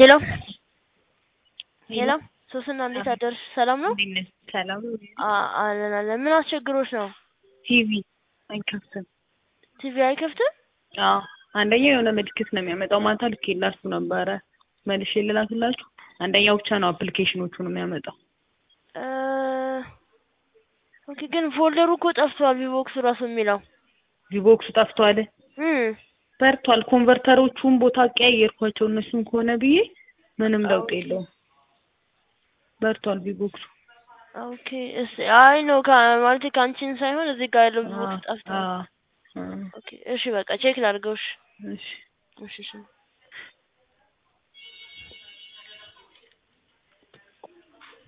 ሄሎ ሄሎ ሶስና እንዴት አደርሽ? ሰላም ነው? እንዴት ነሽ? ሰላም ነው? አ- አለን አለን። ምን አስቸግሮሽ ነው? ቲቪ አይከፍትም። ቲቪ አይከፍትም? አዎ አንደኛው የሆነ ምልክት ነው የሚያመጣው። ማታ ልኬላችሁ ነበረ መልሼ ልላክላችሁ። አንደኛው ብቻ ነው አፕሊኬሽኖቹን የሚያመጣው። እ ኦኬ ግን ፎልደሩ እኮ ጠፍቷል። ቪቦክስ ራሱ የሚለው ቪቦክሱ ጠፍቷል። እም በርቷል። ኮንቨርተሮቹን ቦታ ቀያየርኳቸው እነሱን ከሆነ ብዬ ምንም ለውጥ ኦኬ። የለውም። በርቷል ቪቦክሱ። ኦኬ እስ አይ ነው ማለት ከአንቺን ሳይሆን እዚህ ጋር ያለው ቪቦክስ ጠፍቷል። አዎ፣ አዎ። ኦኬ እሺ በቃ ቼክ ላድርገው። እሺ እሺ እሺ እሺ